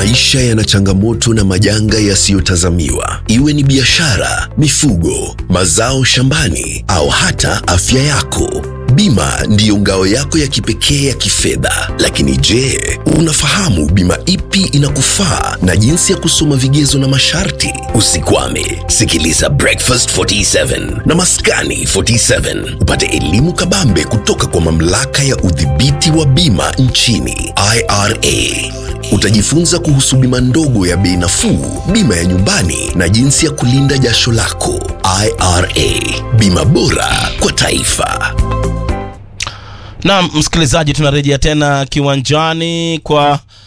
Maisha yana changamoto na majanga yasiyotazamiwa, iwe ni biashara, mifugo, mazao shambani au hata afya yako. Bima ndiyo ngao yako ya kipekee ya kifedha. Lakini je, unafahamu bima ipi inakufaa na jinsi ya kusoma vigezo na masharti? Usikwame, sikiliza Breakfast 47 na Maskani 47 upate elimu kabambe kutoka kwa mamlaka ya udhibiti wa bima nchini IRA. Utajifunza kuhusu bima ndogo ya bei nafuu, bima ya nyumbani na jinsi ya kulinda jasho lako. IRA, bima bora kwa taifa. Naam, msikilizaji, tunarejea tena kiwanjani kwa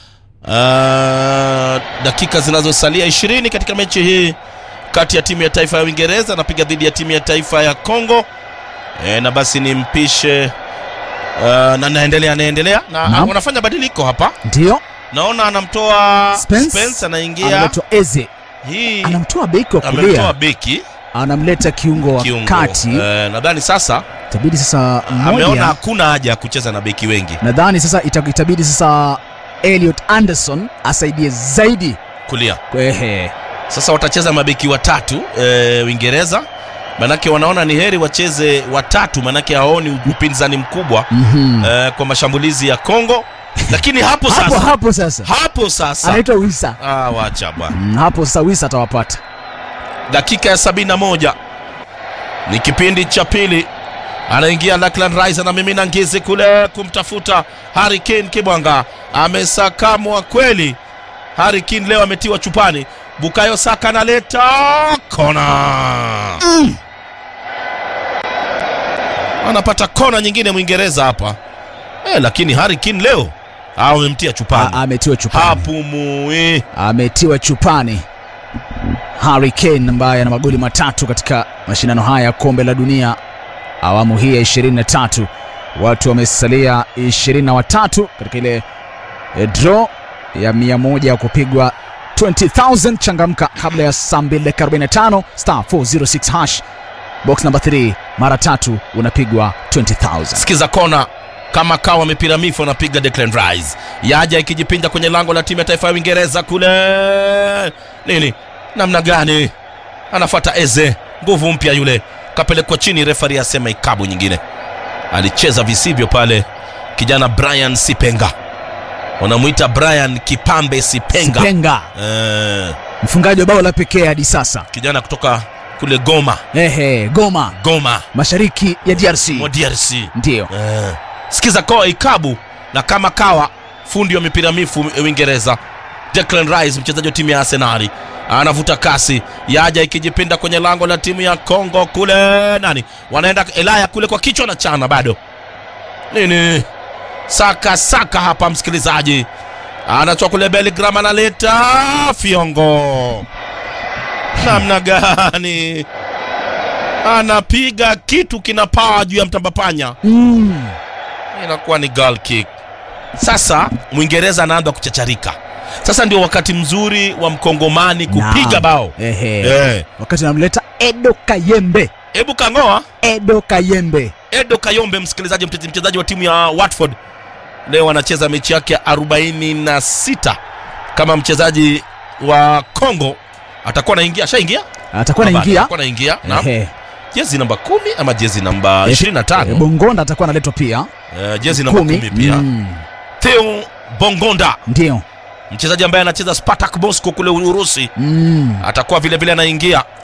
uh, dakika zinazosalia ishirini katika mechi hii kati ya timu ya taifa ya Uingereza anapiga dhidi ya timu ya taifa ya Kongo. E, na basi nimpishe uh, na naendelea anaendelea na Naam. wanafanya badiliko hapa, Ndio naona anamtoa Spence, Spence anaingia anaitwa Eze, hii anamtoa beki wa amemtoa kulia, beki anamleta kiungo wa kiungo. kati. Eh, nadhani sasa Itabidi sasa ameona mmoja, hakuna haja ya kucheza na beki wengi nadhani sasa ita- itabidi sasa Elliot Anderson asaidie zaidi. kulia. Ehe, Sasa watacheza mabeki watatu e, Uingereza, manake wanaona ni heri wacheze watatu, manake haoni upinzani mkubwa mhm. e, kwa mashambulizi ya Kongo. Lakini hapo hapo sasa, hapo sasa hapo sasa anaitwa Wisa. ah, wacha bwana. Mm, hapo sasa Wisa atawapata. Dakika ya sabini na moja ni kipindi cha pili, anaingia Declan Rice anamimina ngezi kule kumtafuta Harry Kane. Kibwanga amesakamwa kweli. Harry Kane leo ametiwa chupani. Bukayo Saka analeta kona anapata kona nyingine Mwingereza hapa eh, lakini Harry Kane leo ah, wamemtia A- chupani, Ametiwa chupani, hapumui. ametiwa chupani Harry Kane ambaye ana magoli matatu katika mashindano haya ya kombe la dunia awamu hii ya 23. Watu wamesalia 23 katika ile eh, draw ya 100 ya kupigwa 20000 changamka kabla ya saa 2 dakika 45 star 406 hash box number 3 mara tatu unapigwa 20000 Sikiza kona kama kawa mipira mifu anapiga Declan Rice, yaja ikijipinda kwenye lango la timu ya taifa ya Uingereza kule nini, namna gani anafuata Eze, nguvu mpya yule, kapelekwa chini, refari asema ikabu nyingine. Alicheza visivyo pale kijana Brian Sipenga, wanamwita Brian Kipambe Sipenga, Penga Eh, mfungaji wa bao la pekee hadi sasa kijana kutoka kule Goma, ehe Goma Goma mashariki ya DRC mwa DRC. ndio Eh, sikiza koa ikabu na kama kawa fundi wa mipira mifu Uingereza Declan Rice mchezaji wa timu ya Arsenali anavuta kasi yaja ikijipinda kwenye lango la timu ya Kongo kule nani wanaenda Elaya kule kwa kichwa na chana bado nini saka saka hapa msikilizaji anatoa kule Bellingham analeta fiongo namna gani anapiga kitu kinapaa juu ya mtambapanya mm. inakuwa ni goal kick. Sasa Mwingereza anaanza kuchacharika. Sasa ndio wakati mzuri wa mkongomani kupiga Naam. bao. Ehe. Eh, wakati anamleta Edo Kayembe hebu kangoa Edo Kayembe Edo Kayombe, msikilizaji, mchezaji mchezaji wa timu ya Watford leo anacheza mechi yake ya 46 kama mchezaji wa Kongo. Atakuwa anaingia, ashaingia, atakuwa Baba, anaingia atakuwa anaingia na Ehe. jezi namba kumi ama jezi namba Eh, 25 eh, Bongonda atakuwa analetwa pia Eh, jezi namba kumi kumi pia Mm, Theo Bongonda ndio mchezaji ambaye anacheza Spartak Moscow kule Urusi mm. atakuwa vile vile anaingia